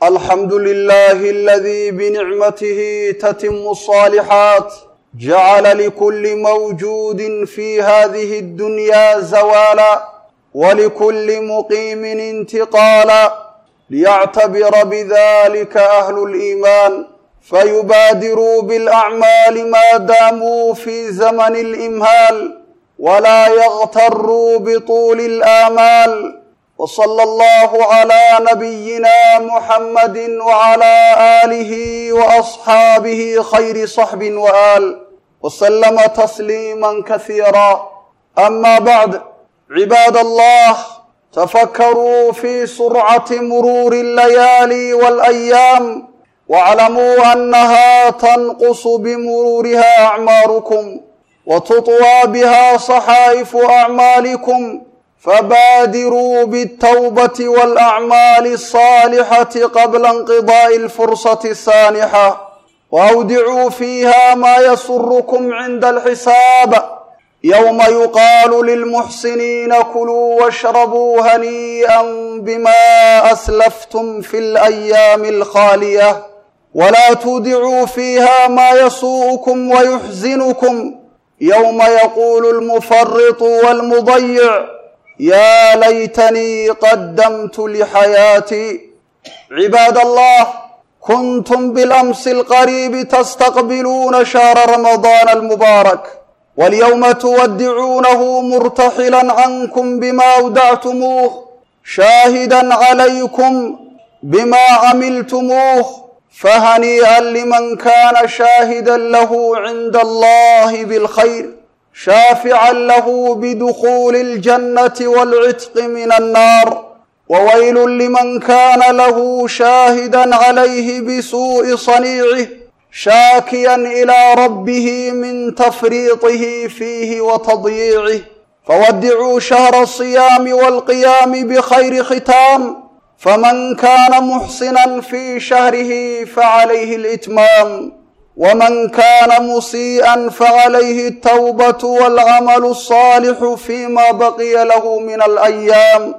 الحمد لله الذي بنعمته تتم الصالحات جعل لكل موجود في هذه الدنيا زوالا ولكل مقيم انتقالا ليعتبر بذلك أهل الإيمان فيبادروا بالأعمال ما داموا في زمن الإمهال ولا يغتروا بطول الآمال وصلى الله على نبينا محمد وعلى آله وأصحابه خير صحب وآل وسلم تسليما كثيرا أما بعد عباد الله تفكروا في سرعة مرور الليالي والأيام واعلموا أنها تنقص بمرورها أعماركم وتطوى بها صحائف أعمالكم فبادروا بالتوبة والأعمال الصالحة قبل انقضاء الفرصة السانحة وأودعوا فيها ما يسركم عند الحساب يوم يقال للمحسنين كلوا واشربوا هنيئا بما أسلفتم في الأيام الخالية ولا تودعوا فيها ما يسوءكم ويحزنكم يوم يقول المفرط والمضيع يا ليتني قدمت لحياتي عباد الله كنتم بالأمس القريب تستقبلون شهر رمضان المبارك واليوم تودعونه مرتحلا عنكم بما أودعتموه شاهدا عليكم بما عملتموه فهنيئا لمن كان شاهدا له عند الله بالخير شافعا له بدخول الجنة والعتق من النار وويل لمن كان له شاهدا عليه بسوء صنيعه شاكيا إلى ربه من تفريطه فيه وتضييعه فودعوا شهر الصيام والقيام بخير ختام فمن كان محسنا في شهره فعليه الإتمام ومن كان مسيئا فعليه التوبة والعمل الصالح فيما بقي له من الأيام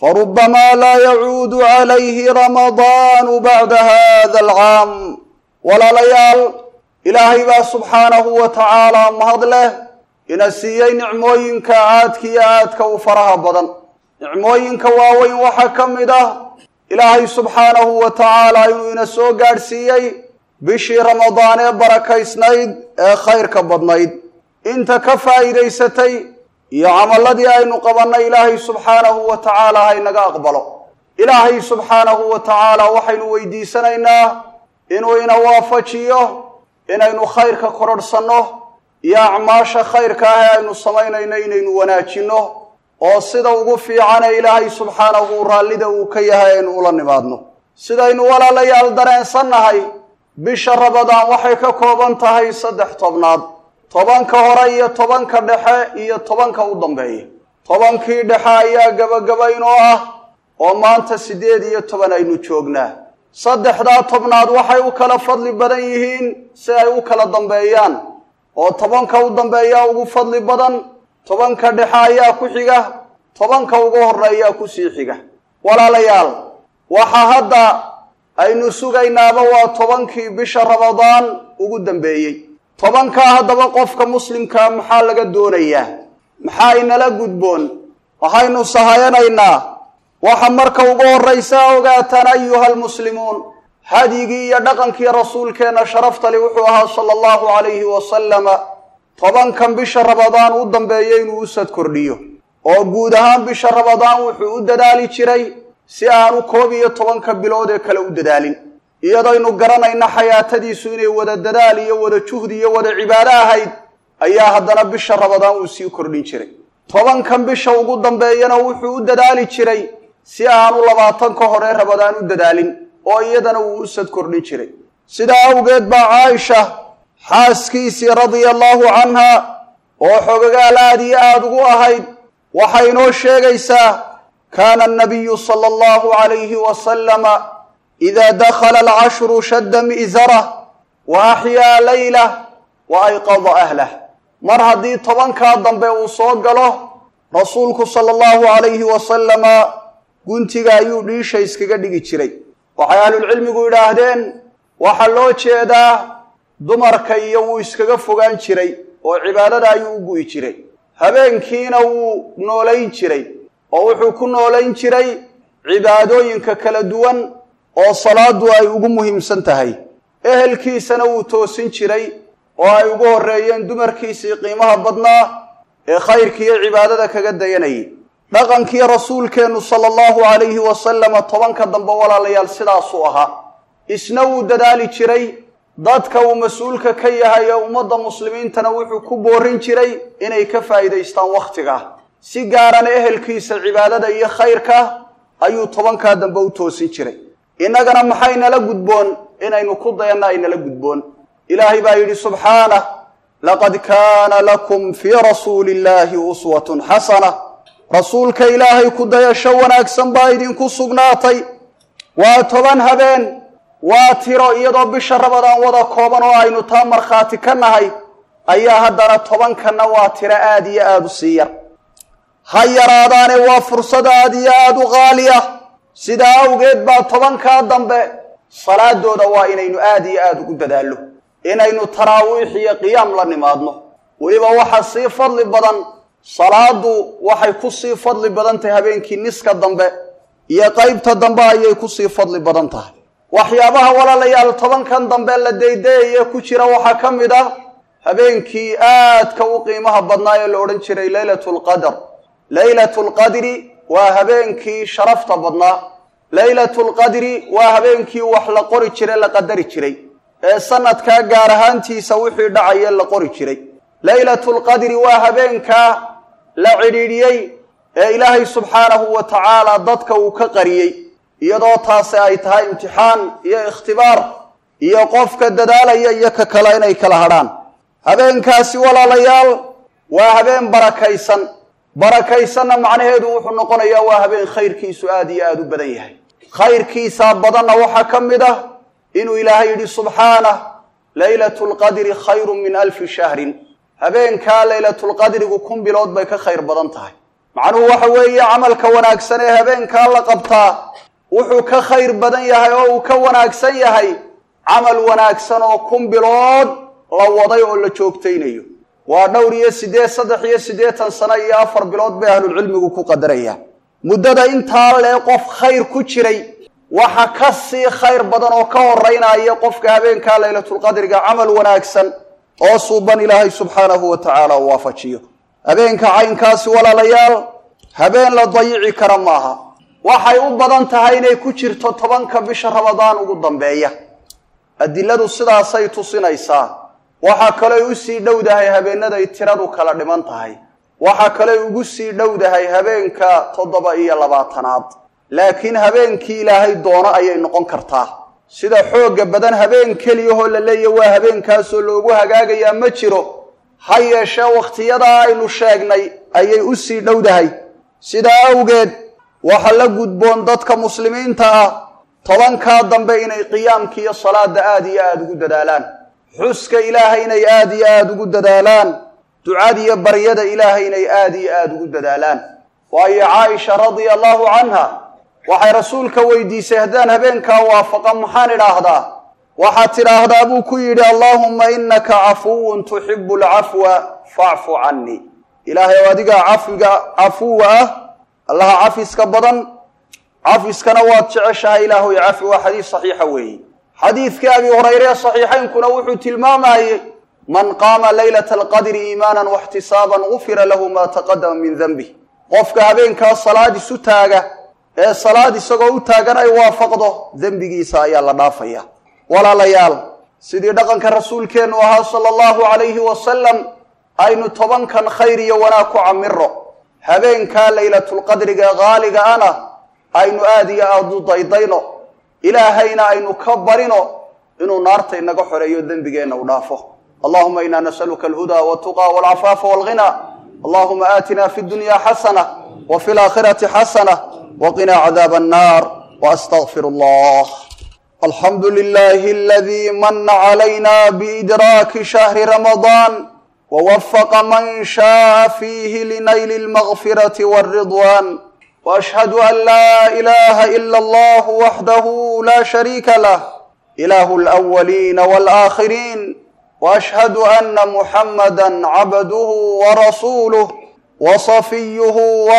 فربما لا يعود عليه رمضان بعد هذا العام walaalayaal ilaahay baa subxaanahu wa tacaalaa mahad leh ina siiyey nicmooyinka aadka iyo aadka u faraha badan nicmooyinka waaweyn waxaa ka mid ah ilaahay subxaanahu wa tacaala inuu ina soo gaadhsiiyey bishii ramadaan ee barakaysnayd ee khayrka badnayd inta ka faa'iidaysatay iyo camalladii aynu qabannay ilaahay subxaanahu wa tacaala haynaga aqbalo ilaahay subxaanahu wa tacaala waxaynu weydiisanaynaa inuu ina waafajiyo inaynu khayrka kororhsanno iyo acmaasha khayrka ah ee aynu samaynayno inaynu wanaajinno oo sida ugu fiicane ilaahay subxaanahu raallida uu ka yahay aynu ula nimaadno sidaynu walaalayaal dareensannahay bisha rabadaan waxay ka kooban tahay saddex tobnaad tobanka hore iyo tobanka dhexe iyo tobanka u dambeeya tobankii dhexe ayaa gebagabaynoo ah oo maanta siddeed iyo toban aynu joognaa saddexdaa tobnaad waxay u kala fadli badan yihiin si ay u kala dambeeyaan oo tobanka u dambeeyaa ugu fadli badan tobanka dhexe ayaa ku xiga tobanka ugu horreeyaa kusii xiga walaalayaal waxaa hadda aynu sugaynaaba waa tobankii bisha ramadaan ugu dambeeyey tobankaa haddaba qofka muslimkaa maxaa laga doonayaa maxaa inala gudboon waxaynu sahayanaynaa waxa marka ugu horraysa ogaataan ayuha almuslimuun hadyigii iyo dhaqankii rasuulkeenna sharaftali wuxuu ahaa sala allahu calayhi wasalama tobankan bisha rabadaan u dambeeya inuu u sad kordhiyo oo guud ahaan bisha rabadaan wuxuu u dadaali jiray si aanu koob iyo tobanka bilood ee kale u dadaalin iyadaynu garanayna xayaatadiisu inay wada dadaal iyo wada juhdi iyo wada cibaado ahayd ayaa haddana bisha rabadaan uu sii kordhin jiray tobankan bisha ugu dambeeyana wuxuu u dadaali jiray si aanu labaatanka hore rabadaan u dadaalin oo iyadana wuu u sad kordhin jiray sidaa awgeed baa caaisha xaaskiisii radia allahu canha oo xogagaal aad iyo aada ugu ahayd waxay inoo sheegaysaa kaana annabiyu sala allahu calayhi wasalama idaa dakhala alcashru shadda mi'zarah wa axyaa laylah wa ayqada ahlah mar haddii tobankaa dambe uu soo galo rasuulku sala allahu calayhi wasalama guntiga ayuu dhiisha iskaga dhigi jiray waxay ahlulcilmigu yidhaahdeen waxaa loo jeedaa dumarka iyo wuu iskaga fogaan jiray oo cibaadada ayuu u gu'i jiray habeenkiina wuu noolayn jiray oo wuxuu ku noolayn jiray cibaadooyinka kala duwan oo salaadu ay ugu muhiimsan tahay ehelkiisana wuu toosin jiray oo ay ugu horreeyeen dumarkiisii qiimaha badnaa ee khayrkiiyo cibaadada kaga dayanayay dhaqankii rasuulkeennu sala allahu calayhi wasalama tobanka dambe walaalayaal sidaasuu ahaa isna wuu dadaali jiray dadka uu mas-uulka ka yahay ee ummadda muslimiintana wuxuu ku boorin jiray inay ka faa'iidaystaan wakhtiga si gaarana ehelkiisa cibaadada iyo khayrka ayuu tobankaa dambe u toosin jiray innagana maxay nala gudboon inaynu ku dayanna ay nala gudboon ilaahay baa yidhi subxaanah laqad kaana lakum fii rasuuli illaahi uswatun xasana rasuulka ilaahay ku dayasho wanaagsan baa idinku sugnaatay waa toban habeen waa tiro iyadoo bisha rabadaan wada kooban oo aynu taa markhaati ka nahay ayaa haddana tobankanna waa tiro aada iyo aada u sii yar ha yaraadaane waa fursad aada iyo aada u qaali ah sidaa awgeed baa tobankaa dambe salaadooda waa inaynu aada iyo aada ugu dadaallo inaynu taraawiix iyo qiyaam la nimaadno weliba waxaa sii fadli badan salaadu waxay ku sii fadli badan tahay habeenkii niska dambe iyo qaybta dambe ayay ku sii fadli badan tahay waxyaabaha walaalayaal tobankan dambe la daydayaye ku jira waxaa ka mid ah habeenkii aadka u qiimaha badnaa ee la odhan jiray leylatu lqadr leylatu lqadri waa habeenkii sharafta badnaa leylatu lqadri waa habeenkii wax la qori jire la qadari jiray ee sanadkaa gaar ahaantiisa wixii dhacaye la qori jiray leylatu lqadri waa habeenkaa la cidhiidhiyey ee ilaahay subxaanahu wa tacaala dadka uu ka qariyey iyadoo taasi ay tahay imtixaan iyo ikhtibaar iyo qofka dadaalaya iyo ka kale inay kala hadhaan habeenkaasi walaalayaal waa habeen barakaysan barakaysanna macnaheedu wuxuu noqonayaa waa habeen khayrkiisu aada iyo aada u badan yahay khayrkiisaa badanna waxaa ka mid ah inuu ilaahay yidhi subxaanah leylatu lqadri khayrun min alfi shahrin habeenkaa leylatulqadrigu kun bilood bay ka khayr badan tahay macnuhu waxa weeye camalka wanaagsan ee habeenkaa la qabtaa wuxuu ka khayr badan yahay oo uu ka wanaagsan yahay camal wanaagsan oo kun bilood la waday oo la joogtaynayo waa dhowr iyo siddeed saddex iyo siddeetan sano iyo afar bilood bay ahlulcilmigu ku qadarayaan muddada intaa lee qof khayr ku jiray waxa ka sii khayr badan oo ka horeynaya qofka habeenkaa laylatulqadriga camal wanaagsan oo suuban ilaahay subxaanahu wa tacaala u waafajiyo habeenka caynkaasi walaalayaal habeen la dayici kara maaha waxay u badan tahay inay ku jirto tobanka bisha ramadaan ugu dambeeya adiladu sidaasay tusinaysaa waxaa kaley u sii dhowdahay habeenaday tiradu kala dhiman tahay waxaa kaley ugu sii dhowdahay habeenka toddoba iyo labaatanaad laakiin habeenkii ilaahay doono ayay noqon kartaa sida xoogga badan habeen keliyahoo la leeya waa habeenkaasoo loogu hagaagayaa ma jiro ha yeeshee wakhtiyadaa aynu sheegnay ayay u sii dhowdahay sidaa awgeed waxa la gudboon dadka muslimiinta ah tobankaa dambe inay qiyaamka iyo salaada aada iyo aada ugu dadaalaan xuska ilaahay inay aada iyo aada ugu dadaalaan ducada iyo baryada ilaahay inay aada iyo aada ugu dadaalaan waayo caaisha radia allahu canha waxay rasuulka weydiisay haddaan habeenkaa waafaqa maxaan idhaahdaa waxaad tidhaahdaa buu ku yidhi allaahumma innaka cafuwun tuxibu alcafwa facfu cannii ilaahay oo adigaa cafiga cafuwa ah allaha cafiska badan cafiskana waad jeceshahay ilaahoy cafi waa xadiis saxiixa weeye xadiidkii abi hurayre saxiixaynkuna wuxuu tilmaamayey man qaama laylata alqadri iimaanan waxtisaaban gufira lahu maa taqadama min denbih qofka habeenkaa salaad isu taaga ee salaad isagoo u taagan ay waafaqdo dembigiisa ayaa la dhaafaya walaalayaal sidii dhaqanka rasuulkeennu ahaa sala allahu calayhi wasalam aynu tobankan khayr iyo wanaag ku camiro habeenkaa laylatulqadriga qaaliga ana aynu aada iyo aada u daydayno ilaahayna aynu ka barino inuu naarta inaga xoreeyo dembigeenna u dhaafo allahuma ina nasaluka alhudaa waltuqa walcafaafa walghina allahuma aatina fi dunya xasana wa fi laakhirati xasana waqinaa cadaab annar waastaqfir allah alxamdu lilahi aladi mana calayna biidraaki shahri ramadan wwafaqa man shaaa fiihi linayli almagfirati walridwan واشهد ان لا اله الا الله وحده لا شريك له اله الاولين والاخرين واشهد ان محمدا عبده ورسوله وصفيه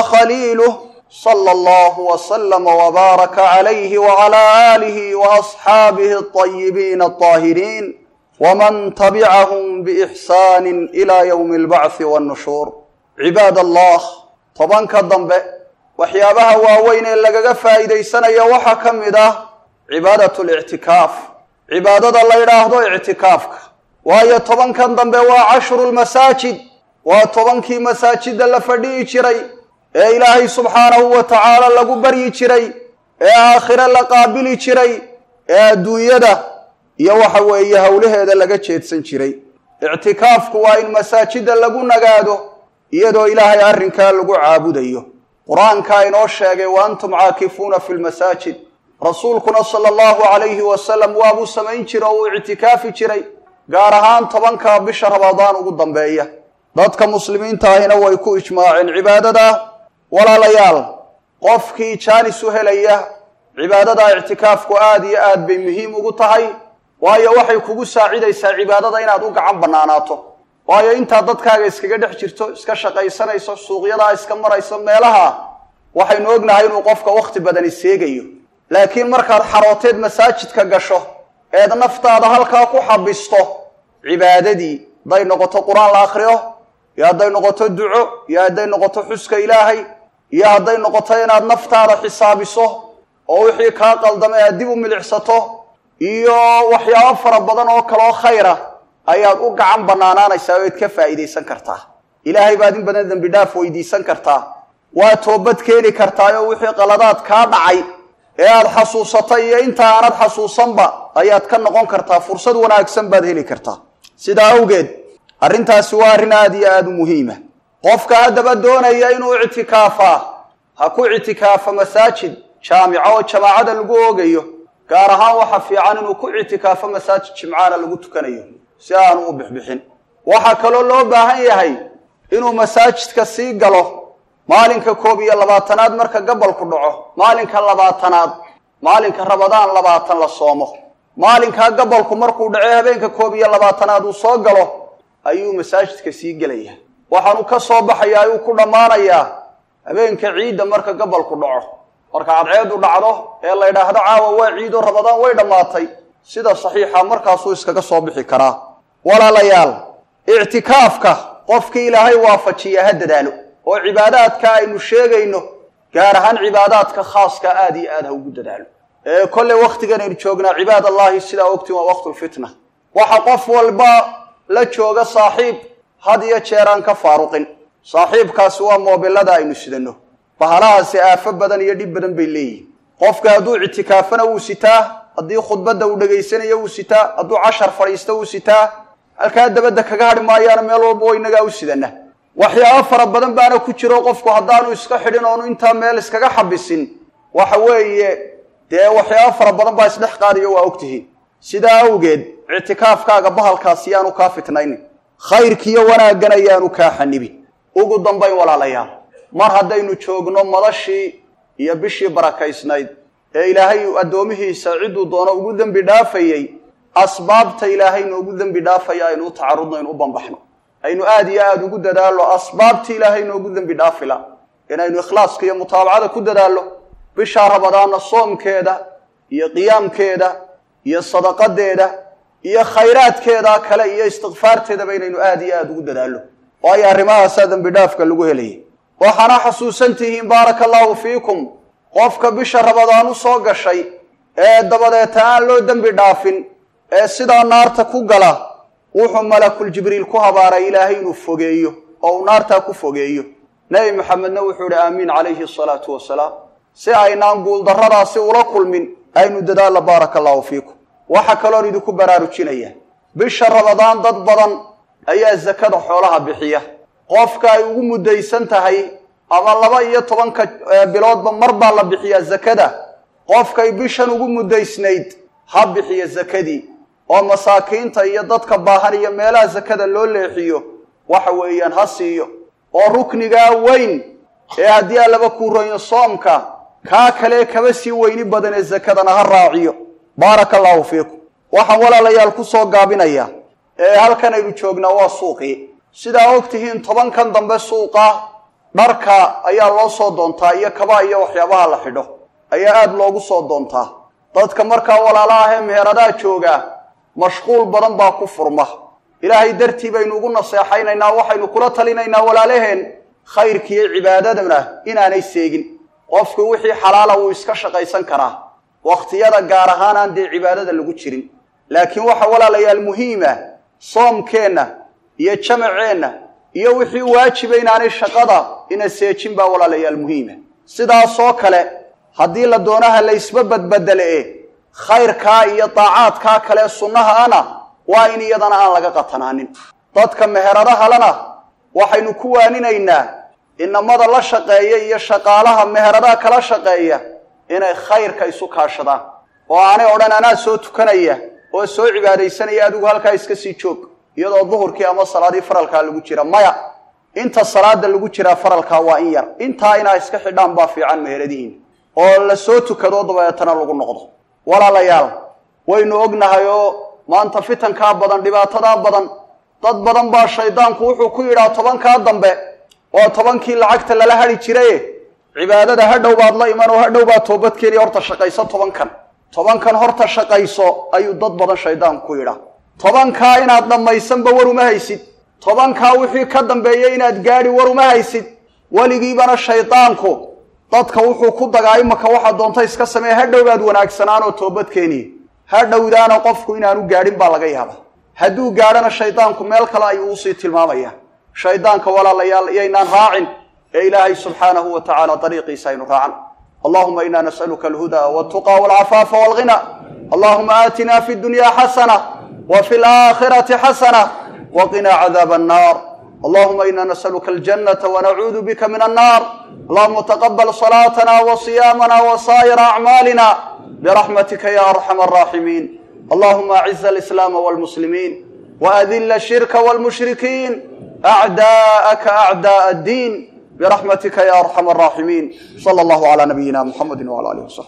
وخليله صلى الله وسلم وبارك عليه وعلى اله واصحابه الطيبين الطاهرين ومن تبعهم باحسان الى يوم البعث والنشور عباد الله tobanka dambe waxyaabaha waaweyn ee lagaga faa'iidaysanayo waxaa ka mid ah cibaadatu lictikaaf cibaadada la yidhaahdo ictikaafka waayo tobankan dambe waa cashru lmasaajid waa tobankii masaajidda la fadhi'i jiray ee ilaahay subxaanahu wa tacaala lagu baryi jiray ee aakhire la qaabili jiray ee adduunyada iyo waxa weeye howlaheeda laga jeedsan jiray ictikaafku waa in masaajidda lagu nagaado iyadoo ilaahay arrinkaa lagu caabudayo qur-aankaa inoo sheegay wa antum caakifuuna fi lmasaajid rasuulkuna sala allahu calayhi wasalam waabuu samayn jira oo uu ictikaafi jiray gaar ahaan tobanka bisha ramadaan ugu dambeeya dadka muslimiinta ahina way ku ijmaaceen cibaadada walaalayaal qofkii jaanis u helaya cibaadada ictikaafku aada iyo aad bay muhiim ugu tahay waayo waxay kugu saacidaysaa cibaadada inaad u gacan bannaanaato waayo intaad dadkaaga iskaga dhex jirto iska shaqaysanayso suuqyadaa iska marayso meelaha waxaynu ognahay inuu qofka wakhti badani seegayo laakiin markaad xarooteed masaajidka gasho eed naftaada halkaa ku xabisto cibaadadii hadday noqoto qur-aan la akhriyo iyo hadday noqoto duco iyo hadday noqoto xuska ilaahay iyo hadday noqoto inaad naftaada xisaabiso oo wixii kaa qaldamay aad dib u milicsato iyo waxyaabo fara badan oo kaloo khayra ayaad u gacan bannaanaanaysaa oo id ka faa'iidaysan kartaa ilaahay baad in badan dembi dhaaf weydiisan kartaa waa toobad keeni kartaa oo wixii qaladaad kaa dhacay ee aad xasuusatay iyo inta aanad xasuusanba ayaad ka noqon kartaa fursad wanaagsan baad heli kartaa sidaa awgeed arrintaasi waa arrin aada iyo aada u muhiima qofka haddaba doonaya inuu ictikaafaa ha ku ictikaafa masaajid jaamico oo jamaacada lagu oogayo gaar ahaan waxa fiican inuu ku ictikaafo masaajid jimcaana lagu tukanayo si aanu u bixbixin waxaa kaloo loo baahan yahay inuu masaajidka sii galo maalinka koob iyo labaatanaad marka gabalku dhaco maalinka labaatanaad maalinka rabadaan labaatan la soomo maalinkaa gabalku markuu dhace habeenka koob iyo labaatanaad uu soo galo ayuu masaajidka sii gelaya waxaanu ka soo baxayaa ayuu ku dhammaanayaa habeenka ciidda marka gabalku dhaco marka cadceedu dhacdo ee la ydhaahdo caawa waa ciido rabadaan way dhammaatay sida saxiixa markaasuu iskaga soo bixi karaa walaalayaal ictikaafka qofkii ilaahay waafajiya ha dadaalo oo cibaadaadka aynu sheegayno gaar ahaan cibaadaadka khaaska aada iyo aad ha ugu dadaalo ee kolley wakhtigan aynu joognaa cibaad allahi sidaa ogtiin waa waqtulfitna waxa qof walba la jooga saaxiib had iyo jeer aan ka faaruqin saaxiibkaasi waa moobilada aynu sidanno bahalahaasi aafo badan iyo dhib badan bay leeyihin qofka hadduu ictikaafana wuu sitaa haddii khudbadda uu dhegaysanayo wuu sitaa hadduu cashar fadhiisto wuu sitaa halkaa dabadda kaga hadhi maayaana meel walba wa inagaa u sidana waxyaabo fara badan baana ku jiro qofku haddaanu iska xidhin oonu intaa meel iskaga xabisin waxa weeye dee waxyaabo fara badan baa isdhex qaadiyo waa ogtihiin sidaa awgeed ictikaafkaaga bahalkaasi yaanu kaa fitnaynin khayrkiiyo wanaaggan ayaanu kaa xanibin ugu dambayn walaalayaal mar haddaynu joogno madashii iyo bishii barakaysnayd ee ilaahay addoomihiisa cidduu doono ugu dembi dhaafayey asbaabta ilaahay noogu dembi dhaafaya aynu u tacarudno aynu u bambaxno aynu aada iyo aada ugu dadaallo asbaabtii ilaahay noogu dembi dhaafila inaynu ikhlaaska iyo mutaabacada ku dadaallo bishaa rabadaana soomkeeda iyo qiyaamkeeda iyo sadaqadeeda iyo khayraadkeeda kale iyo istikfaarteedaba inaynu aada iyo aada ugu dadaallo waayo arrimahaasaa dembi dhaafka lagu helayay waxaana xasuusan tihiin baaraka allaahu fiikum qofka bisha rabadaan u soo gashay ee dabadeeta aan loo dembi dhaafin ee sidaa naarta ku gala wuxuu malakul jibriil ku habaaray ilaahay inuu fogeeyo oo uu naartaa ku fogeeyo nebi maxamedna wuxuu ihi aamiin calayhi asalaatu wasalaam si aynaan guuldarradaasi ula kulmin aynu dadaalla baaraka allaahu fiikum waxaa kaloon idinku baraarujinaya bisha rabadaan dad badan ayaa sakada xoolaha bixiya qofka ay ugu muddaysan tahay ama laba iyo tobanka biloodba mar baa la bixiyaa zakada qofkay bishan ugu muddaysnayd ha bixiya sakadii oo masaakiinta iyo dadka baahan iyo meelaha sakada loo leexiyo waxa weeyaan ha siiyo oo ruknigaa weyn ee haddii allaba kuu royo soomka kaa kale kaba sii weyni badan ee sakadana ha raaciyo baaraka allaahu fiikum waxaan walaalayaal ku soo gaabinaya ee halkan aynu joognaa waa suuqii sidaa og tihiin tobankan dambe suuqa dharka ayaa loo soo doontaa iyo kabaa iyo waxyaabaha la xidho ayaa aada loogu soo doontaa dadka markaa walaala ahee meheradaha joogaa mashquul badan baa ku furma ilaahay dartii baynu ugu naseexaynaynaa waxaynu kula talinaynaa walaalaheen khayrkiiyo cibaadadana inaanay seegin qofku wixii xalaala wuu iska shaqaysan karaa wakhtiyada gaar ahaan aan dee cibaadada lagu jirin laakiin waxa walaalayaal muhiima soomkeenna iyo jamaceenna iyo wixii waajiba inaanay shaqada ina seejin baa walaalayaal muhiima sidaasoo kale haddii la doonaha la ysba badbedele e khayrkaa iyo daacaadkaa kale sunnaha ana waa in iyadana aan laga qatanaanin dadka meheradahalana waxaynu ku waaninaynaa inamada la shaqeeya iyo shaqaalaha meheradaha kala shaqeeya inay khayrka isu kaashadaan oo aanay odhan anaa soo tukanaya oo soo cibaadaysanaya adigu halkaa iska sii joog iyadoo duhurkii ama salaadii faralkaa lagu jira maya inta salaada lagu jiraa faralkaa waa in yar intaa inaa iska xidhaan baa fiican meheradihiin oo la soo tukado dabeetana lagu noqdo walaalayaal waynu ognahay oo maanta fitankaa badan dhibaatadaa badan dad badan baa shaydaanku wuxuu ku yidhaa tobankaa dambe oo tobankii lacagta lala hadhi jiraye cibaadada hadhow baad la iman oo hadhow baad toobadkeeni horta shaqayso tobankan tobankan horta shaqayso ayuu dad badan shaydaanku ku yidhaa tobankaa inaad dhammaysanba war uma haysid tobankaa wixii ka dambeeya inaad gaadhi war uma haysid weligiibana shaydaanku dadka wuxuu ku dagaa imaka waxaa doonta iska samee hadhow baad wanaagsanaan oo toobadkeeni hadhowdaana qofku inaanu gaadhin baa laga yaaba hadduu gaadhana shaydaanku meel kale ayuu usii tilmaamaya shaydaanka walaalayaal iyaynaan raacin ee ilaahay subxaanahu wa tacaala dariiqiisa aynu raacan allahuma ina nas'aluka alhuda waltuqa walcafaafa walghina allahuma aatina fi dunya xasana wa fi laakhirati xasana waqina cadaaba annar allahuma ina nas'aluka aljanata wanacuudu bika min annar allahuma taqabal salaatana wa siyaamana wa saa'ira acmaalina biraxmatika ya arxama araaximiin allahuma aciz alislaama walmuslimiin waadila ashirka walmushrikiin acdaa'aka acda'a addiin برحمتك يا أرحم الراحمين صلى الله على نبينا محمد وعلى آله وصحبه